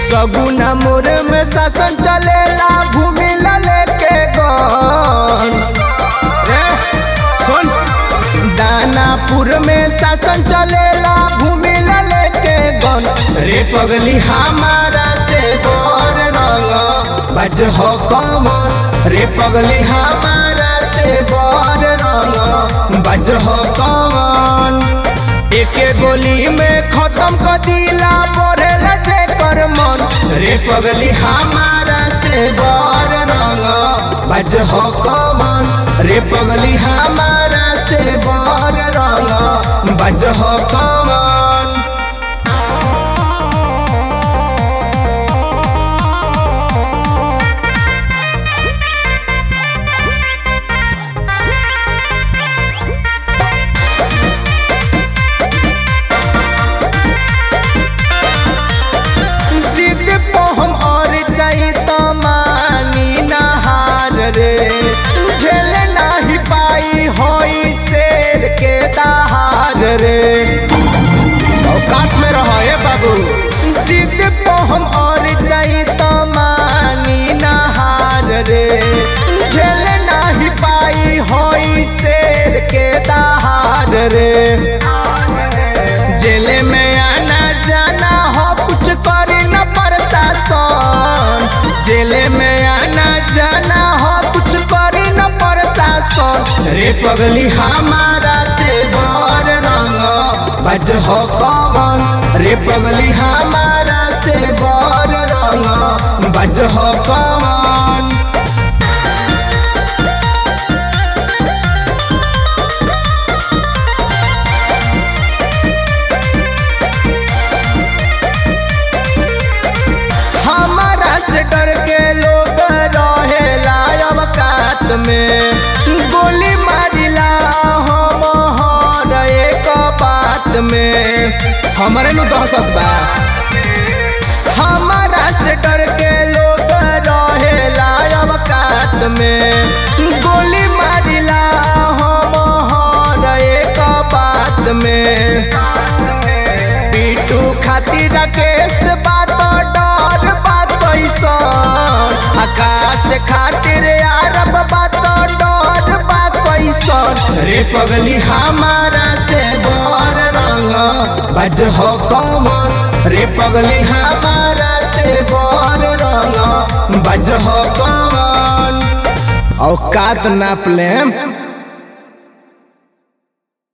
सगुना मोर में शासन चलेला भूमि ला लेके गन रे सुन दानापुर में शासन चलेला भूमि ला लेके गन रे पगली हमारा से बर रंग बज हो कमन रे पगली हमारा से बर रंग बज हो कमन एके गोली में खत्म कर दिला बोरे लटे कर मन रे पगली हमारा से बर रंग बज हो कमन रे पगली हमारा से बर रंग बज हो कमन जिद पे हम और जाई तो मानी नहार रे झेल नाही पाई होई शेर के दहार रे औकात में रहो ए बाबू जिद पे हम और जाई तो मानी नहार रे झेल नाही पाई होई शेर के दहार रे जेल में आना जाना हो कुछ करे न प्रशासन जेल में आना जाना हो कुछ करे न प्रशासन रे पगली हमारा से बर रंग बज हो कौन रे पगली हमारा से बर रंग बज हो कौन हमारा से डर के लोग रहेला अवकात में गोली मारिला हम हर एक बात में हमारे नु दहशत बा हमारा से डर के लोग रहेला अवकात में गोली मारिला हम हर एक बात में पीटू खातिर राकेश बात डर बात कैसन आकाश खातिर अरब बात डर बात कैसन रे पगली हमारा से बर रंग बज हो कमन रे पगली हमारा से बर रंग बज हो कमन औकात नाप लेम